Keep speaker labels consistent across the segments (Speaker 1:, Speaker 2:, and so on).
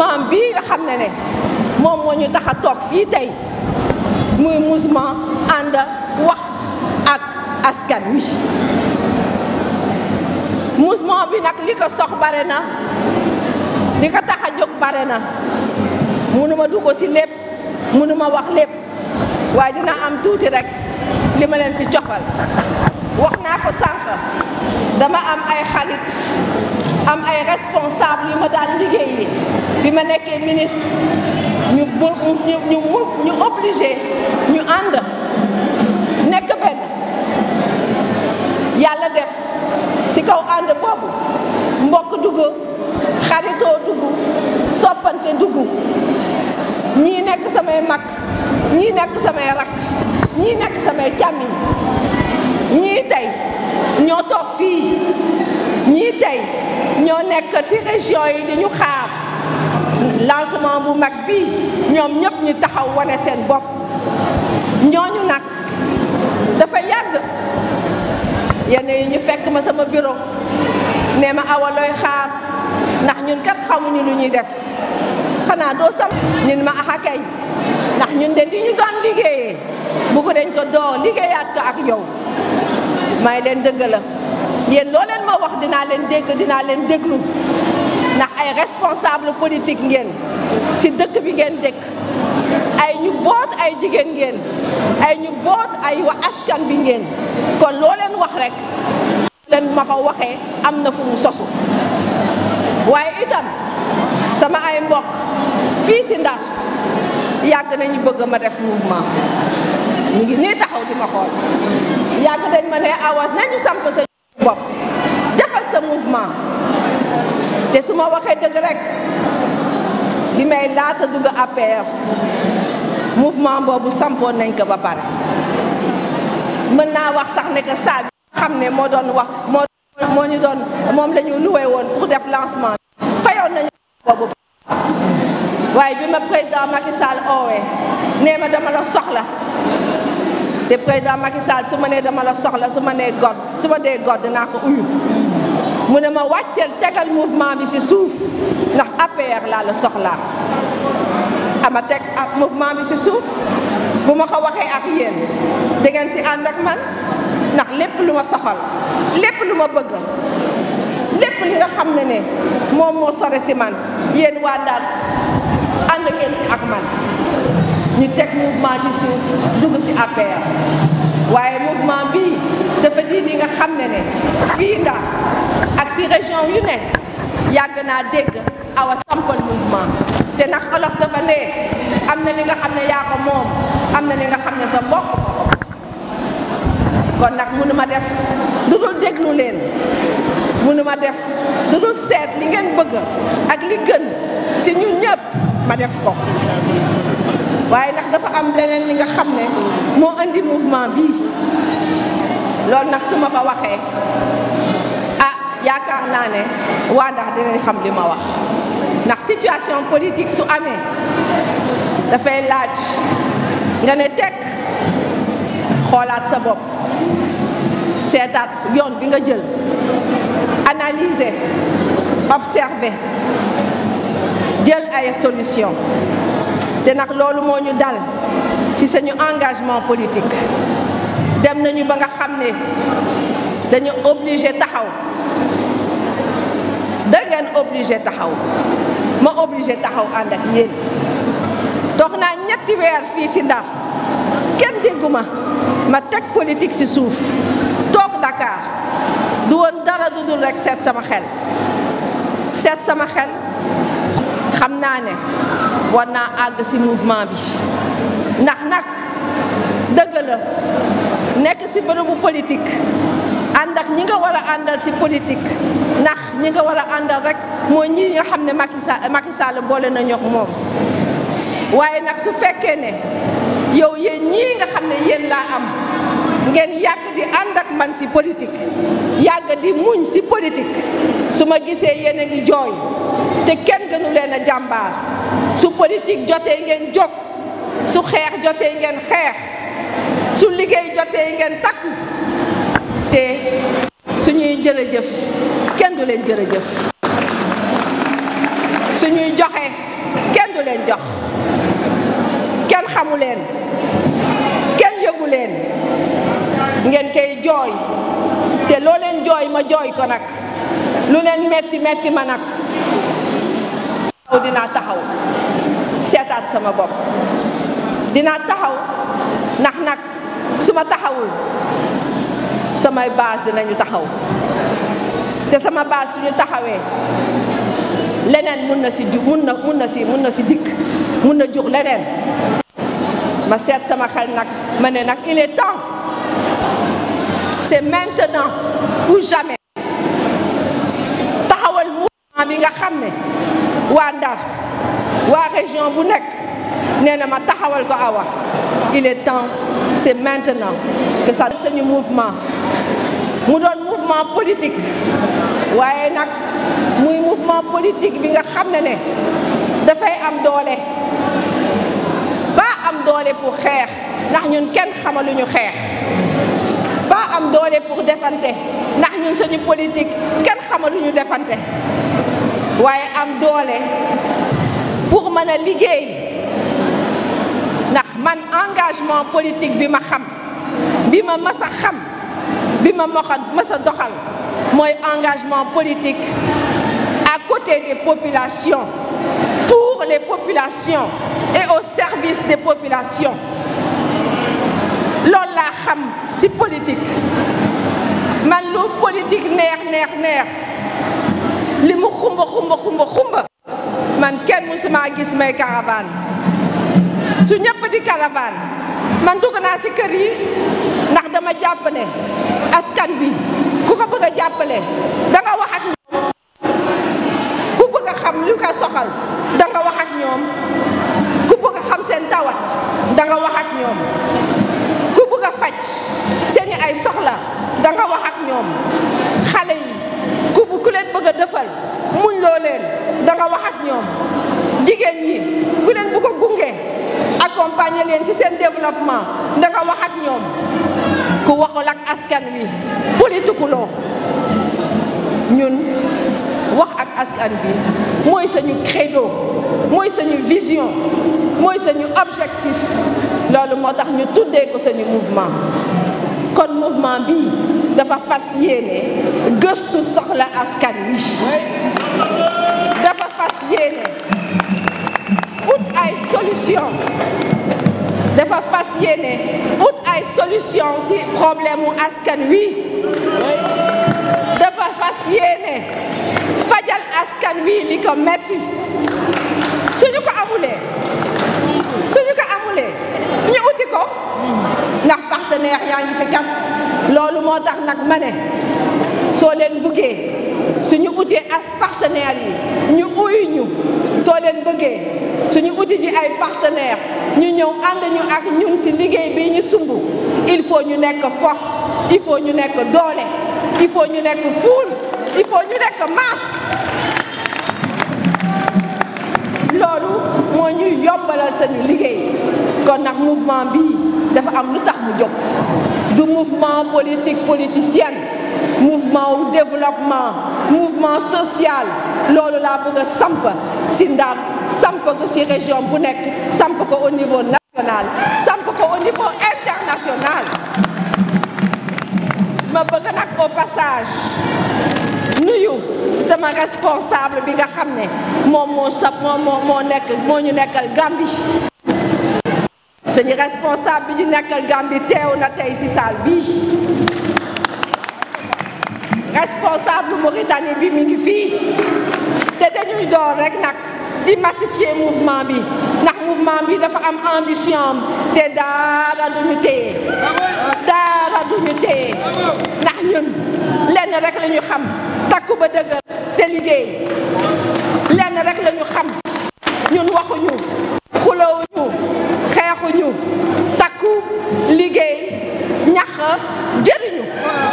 Speaker 1: mouvement bii nga xam ne ne moom moo ñu tax a toog fii tey muy mouvement ànd wax ak askan wi mouvement bi nag li ko sox bare na li ko tax a jóg bare na mënuma dugg ci lépp mënuma wax lépp waaye dina am tuuti rek li ma leen ci cofal wax naa ko sànq dama am ay xarit am ay responsable yu ma daan liggéey bi ma nekkee ministre ñu ñu ñu ñu obligé ñu ànd nekk benn yàlla def ci kaw ànd boobu mbokk dugg xaritoo dugg soppante dugg ñii nekk samay mag ñii nekk samay rakk ñii nekk samay càmmiñ ñii tey ñoo toog fii ñii tey ñoo nekk ci région yi di ñu xaar lancement bu mag bii ñoom ñëpp ñu taxaw wane seen bopp ñooñu nag dafa yàgg yenn yi ñu fekk ma sama bureau ne ma awa looy xaar ndax ñun kat xamuñu lu ñuy def xanaa doo sam ñun ma axa kay ndax ñun de li ñu doon liggéeyee bu ko dañ ko doo liggéeyaat ko ak yow may leen dëgg la yéen loo leen ma wax dinaa leen dégg dinaa leen déglu ndax ay responsable politique ngeen ci dëkk bi ngeen dëkk ay ñu boot ay jigéen ngeen ay ñu boot ay wa askan bi ngeen kon loo leen wax rek leen ma ko waxee am na fu mu sosu waaye itam sama ay mbokk fii ci Ndar yàgg nañu bëgg ma def mouvement ñu ngi nii taxaw di ma xool yàgg dañ ma ne awas nañu samp sa bopp defal sa mouvement te su ma waxee dëgg rek li may laata dugg APR mouvement boobu sampoon nañ ko ba pare mën naa wax sax ne que salle bi xam ne moo doon wax moo moo ñu doon moom la ñu loué woon pour def lancement fayoon nañu boobu waaye bi ma président Macky Sall oowee nee ma dama la soxla te président Macky Sall su ma nee dama la soxla su ma nee god su ma dee god dinaa ko uyu mu ne ma wàcceel tegal mouvement bi ci suuf ndax APR laa la soxlaa ama teg ak mouvement bi ci suuf bu ma ko waxee ak yéen da ngeen ci ànd ak man ndax lépp lu ma soxal lépp lu ma bëgg lépp li nga xam ne ne moom moo sore ci man yéen waa Ndar ànd ngeen ci ak man ñu teg mouvement ci suuf dugg ci APR waaye mouvement bii dafa di li nga xam ne ne fii Ndar ak ci région yu ne yàgg naa dégg awa sampal mouvement te nag olof dafa ne am na li nga xam ne yaa ko moom am na li nga xam ne sa mbokk kon nag mënuma def du dul déglu leen mënuma def du dul seet li ngeen bëgg ak li gën ci ñun ñëpp ma def ko waaye nag dafa am leneen li nga xam ne moo indi mouvement bii loolu nag su ma ko waxee ah yaakaar naa ne waa ndax dinañ xam li ma wax ndax situation politique su amee dafay laaj nga ne tekk xoolaat sa bopp seetaat yoon bi nga jël analyser observer jël ay solution te nag loolu moo ñu dal ci suñu engagement politique dem nañu ba nga xam ne dañu obligé taxaw da ngeen obligé taxaw ma obligé taxaw ànd ak yéen toog naa ñetti weer fii ci Ndar kenn dégguma ma teg politique ci suuf toog Dakar du woon dara du dul rekk seet sama xel seet sama xel xam naa ne war naa àgg ci mouvement bi ndax nag dëgg la nekk ci bërëbu politique ànd ak ñi nga war a àndal ci politique ndax ñi nga war a àndal rek mooy ñi nga xam ne Macky Sall Macky Sall boole nañu ak moom waaye nag su fekkee ne yow yéen ñii nga xam ne yéen laa am ngeen yàgg di ànd ak man ci politique yàgg di muñ ci politique su ma gisee yéen a ngi jooy te kenn gënu leen a jàmbaar su politique jotee ngeen jóg su xeex jotee ngeen xeex su liggéey jotee ngeen takku te suñuy jërëjëf kenn du leen jërëjëf suñuy joxe kenn du leen jox kenn xamu leen kenn yëgu leen ngeen koy jooy te loo leen jooy ma jooy ko nag lu leen metti metti ma nag aw dinaa taxaw seetaat sama bopp dinaa taxaw ndax nag su ma taxawul samay baas dinañu taxaw te sama baas suñu taxawee leneen mun na si ju mun na mun na si mun na si dikk mun na jur leneen ma seet sama xel nag ma ne nag il est temps c'est maintenant ou jamais taxawal mouvement bi nga xam ne waa Ndar waa région bu nekk nee na ma taxawal ko awa il est temps c'est maintenant que ça suñu mouvement mu doon mouvement politique waaye nag muy mouvement politique bi nga xam ne ne dafay am doole ba am doole pour xeex ndax ñun kenn xamaluñu xeex ba am doole pour defante ndax ñun suñu politique kenn xamaluñu defante waaye am doole pour mën a liggéey ndax man engagement politique bi ma xam bi ma mës a xam bi ma moxa mës a doxal mooy engagement politique à côté des populations pour les populations et au service des populations loolu laa xam ci politique man lu politique neex neex neex li mu xumba xumba xumba xumba man kenn musuma gis may caravane su ñëpp di caravane man dugg naa ci kër yi ndax dama jàpp ne askan bi ku ko bëgg a jàppale da nga wax ak ñoom ku bëgg a xam lu ko soxal da nga wax ak ñoom ku bëgg a xam seen tawat da nga wax ak ñoom ku bëgg a faj seeni ay soxla da nga wax ak ñoom xale yi ku ku leen bëgg a defal muñ loo leen da nga wax ak ñoom jigéen ñi ku leen bëgg a gunge accompagner leen ci seen développement da nga wax ak ñoom ku waxul ak askan wi politikuloo ñun wax ak askan bi mooy sañu credo mooy sañu vision mooy sañu objectif loolu moo tax ñu tuddee ko sañu mouvement kon mouvement bi dafa fas yéene gëstu soxla askan wi dafa fas yéene ut ay solution dafa fas yéene ut ay solution ci problème mu askan wi dafa fas yéene fajal askan wi li ko metti suñu ko amulee suñu ko amulee ñu uti ko ndax partenaire yaa ngi fi kat loolu moo tax nag ma ne soo leen bëggee suñu utee as partenaires yi ñu uyu ñu soo leen bëggee suñu uti ji ay partenaires ñu ñëw ànd ñu ak ñun ci liggéey bi ñu sumb il faut ñu nekk force il faut ñu nekk doole il faut ñu nekk foule il faut ñu nekk masse loolu moo ñuy yombalal sañu liggéey kon nag mouvement bii dafa am lu tax mu jóg du mouvement politique politicienne mouvement wu développement mouvement social loolu laa bëgg a samp ci Ndar samp ko ci région bu nekk samp ko au niveau national samp ko au niveau international ma bëgg nag au passage nuyu sama responsable bi nga xam ne moom moo sa moom moo moo nekk moo ñu nekkal Gambie suñu responsable bi ñu nekkal Gambie teew na tey ci salle bii responsable Mauritanie bi mi ngi fii te dañuy door rek nag di massifier mouvement bi ndax mouvement bi dafa am ambition te dara duñu téye dara duñu téye ndax ñun lenn rek la ñu xam takku ba dëgër te liggéey lenn rek la ñu xam ñun waxuñu xulowuñu xeexuñu takku liggéey ñax jëriñu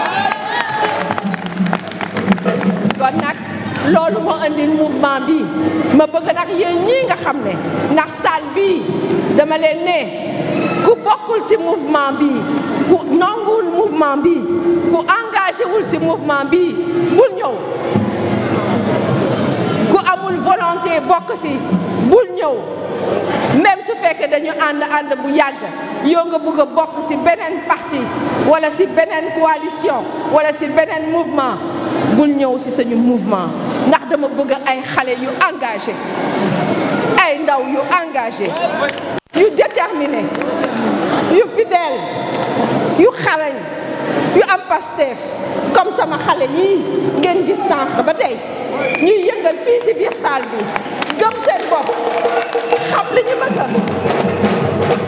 Speaker 1: kon nag loolu moo indil mouvement bi ma bëgg nag yéen ñii nga xam ne ndax salle bii dama leen ne ku bokkul ci mouvement bi ku nanguwul mouvement bi ku engagé wul ci mouvement bi bul ñëw ku amul volonté bokk ci bul ñëw même su fekkee dañu ànd ànd bu yàgg yow nga bëgg a bokk ci beneen parti wala ci beneen coalition wala ci beneen mouvement bul ñëw ci suñu mouvement ndax dama bëgg ay xale yu engagé ay ndaw yu engagé yu déterminé yu fidèle yu xarañ yu am Pastef comme sama xale yii ngeen gis sànq ba tey ñuy yëngal fii ci biir salle bi gëm seen bopp xam li ñu bëgg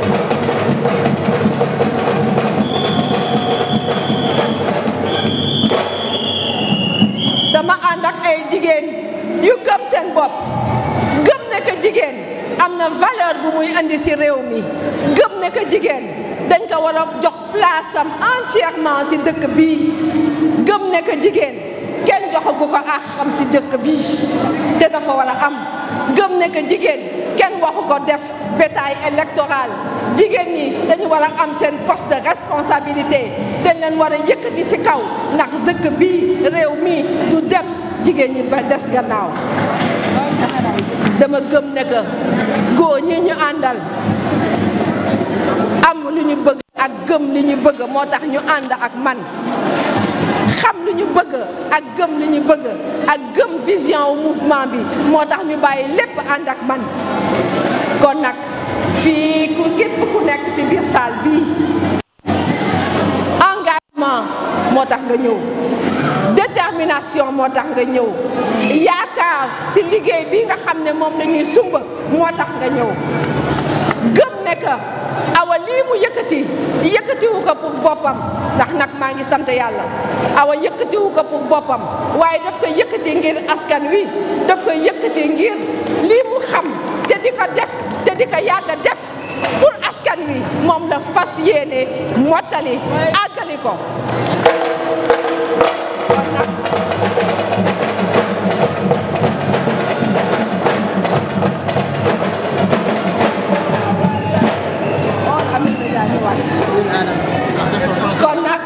Speaker 1: dama ànd ak ay jigéen yu gëm seen bopp gëm ne que jigéen am na valeur bu muy indi ci réew mi gëm ne que jigéen dañ ko war a jox place am entièrement ci dëkk bii gëm ne que jigéen kenn joxagu ko ak xam ci dëkk bii te dafa war a am gëm ne que jigéen kenn waxu ko def bétail électoral jigéen ñi dañu war a am seen poste de responsabilité dañ leen war a yëkkati ci kaw ndax dëkk bii réew mi du dem jigéen ñi ba des gannaaw dama gëm ne que góor ñi ñu àndal am lu ñu bëgg ak gëm li ñu bëgg moo tax ñu ànd ak man xam li ñu bëgg ak gëm li ñu bëgg ak gëm vision wu mouvement bi moo tax ñu bàyyi lépp ànd ak man kon nag fii ku képp ku nekk ci biir salle bii engagement moo tax nga ñëw détermination moo tax nga ñëw yaakaar ci liggéey bi nga xam ne moom la ñuy sumba moo tax nga ñëw gëm ne que awa lii mu yëkkati yëkkatiwu ko pour boppam ndax nag maa ngi sant yàlla awa yëkkatiwu ko pour boppam waaye daf ko yëkkati ngir askan wi daf ko yëkkati ngir lii mu xam te di ko def te di ko yàgg def pour askan wi moom la fas yéene mottali àggali ko kon nag kon nag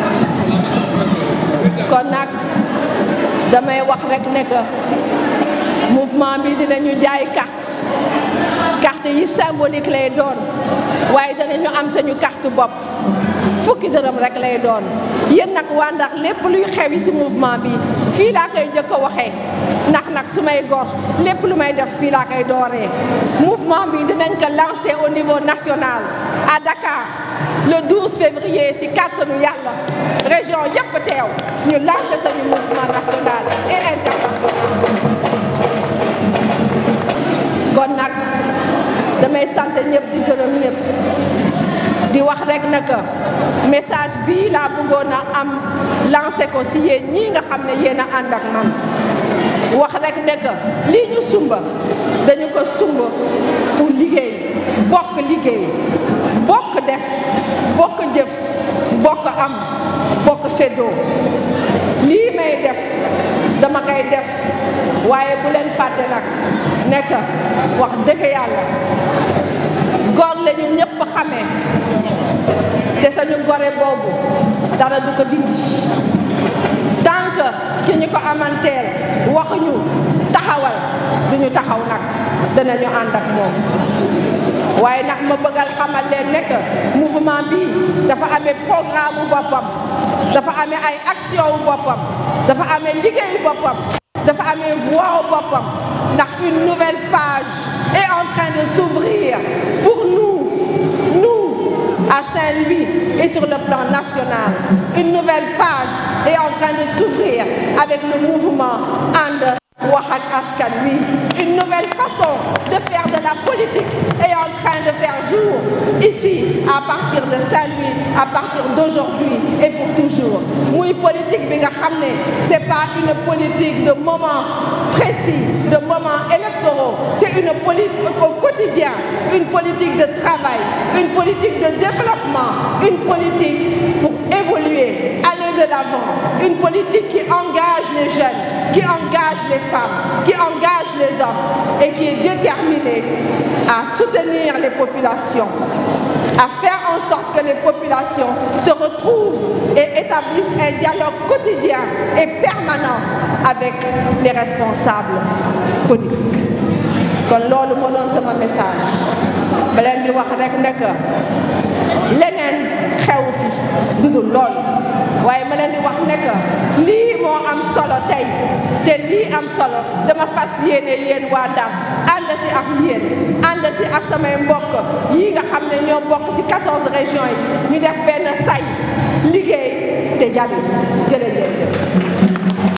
Speaker 1: kon nag damay wax rek ne que mouvement bi dinañu jaay carte carte yi symbolique lay doon waaye danañu am sañu carte bopp fukki dërëm rek lay doon yéen nag waa ndax lépp luy xewi ci mouvement bi fii laa koy jëkk a waxee ndax nag su may gor lépp lu may def fii laa koy dooree mouvement bi dinañ ko lancer au niveau national à Dakar le 12 février ci kàttanu yàlla région yépp teew ñu lancer sañu mouvement national et international kon nag damay sant ñëpp di gërëm ñëpp di wax rek ne que message bii laa bëggoon a am lancé ko ci yéen ñii nga xam ne yéen a ànd ak man wax rek ne que lii ñu sumba dañu ko sumba pour liggéey bokk liggéey bokk def bokk jëf bokk am bokk séddoo lii may def dama koy def waaye bu leen fàtte nag ne que wax dëgg yàlla góor la ñu ñëpp xamee te sañu gore boobu dara du ko dindi tant que ki ñu ko amanteel waxuñu taxawal duñu taxaw nag danañu ànd ak moom waaye nag ma bëggal xamal leen ne que mouvement bi dafa amee programme bu boppam dafa amee ay action wu boppam dafa amee liggéeyu boppam dafa amee voix wu boppam ndax une nouvelle page est en train de s'ouvrir pour nous nous à Saint-Louis et sur le plan national une nouvelle page est en train de s'ouvrir avec le mouvement And wax ak askan wi une nouvelle façon de faire de la politique est en train de faire jour ici à partir de Saint-Louis à partir d'aujourd'hui et pour toujours muy politique bi nga xam ne c'est pas une politique de moment précis de moments électoraux c'est une politique au quotidien une politique de travail une politique de développement une politique pour évoluer aller de l'avant une politique qui engage les jeunes qui engage les femmes, qui engage les hommes et qui est déterminée à soutenir les populations, à faire en sorte que les populations se retrouvent et établissent un dialogue quotidien et permanent avec les responsables politiques. kon loolu moo doon sama message ba leen di wax rek nekk leneen xew fi dudul loolu waaye ma leen di wax nekk lii moo am solo tey te lii am solo dama fas yéene yéen waa Ndar ànd si ak yéen ànd si ak samay mbokk yi nga xam ne ñoo bokk si 14 régions yi ñu def benn say liggéey te jàll jërëjëf